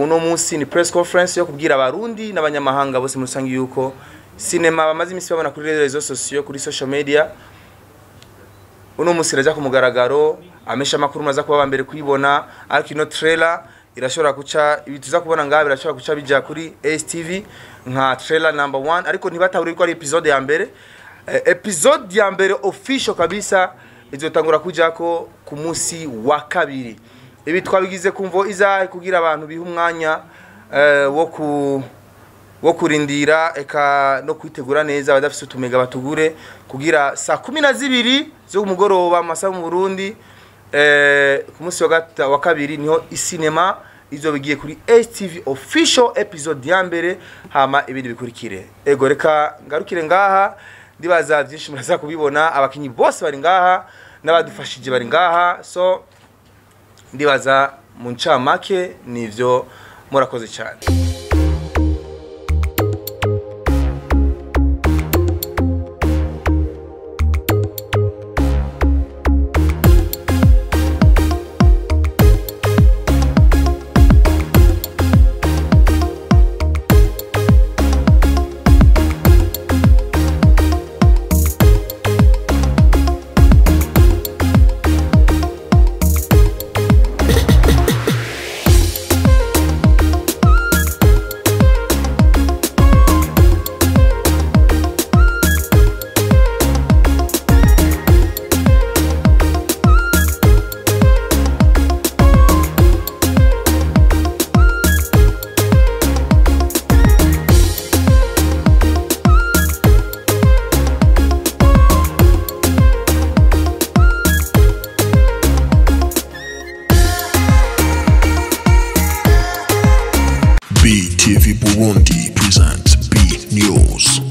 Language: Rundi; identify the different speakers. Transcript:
Speaker 1: uno munsi ni press conference yo kubwira abarundi n'abanyamahanga bose muri rusange yuko sinema bamaze iminsi babona kuri rezo sosiyo kuri social media uno munsi iraja ku mugaragaro amesha amakuru maza kuba mbere kuyibona ariko ino trailer irashobora guca ibi tuza kubona ngaha birashobora guca bija kuri STV nka trailer number one ariko ntibatahuri ko ari episode ya mbere eh, episode ya mbere official kabisa izotangura kujako ku munsi wa kabiri ibi twabigize kumvo izahe kugira abantu biha umwanya eh, wo ku wo kurindira eka no kwitegura neza abadafise utumega batugure kugira saa kumi na zibiri zo kumugoroba amasaha mu Burundi eh, ku munsi wa gata- wa kabiri niho isinema izo bigiye kuri STV official episode ya mbere hama ibindi bikurikire ego reka ngarukire ngaha ndibaza byinshi muraza kubibona abakinyi bose bari ngaha n'abadufashije bari ngaha so ndibaza mu ncamake nivyo murakoze cyane
Speaker 2: BTV Burundi presents B News.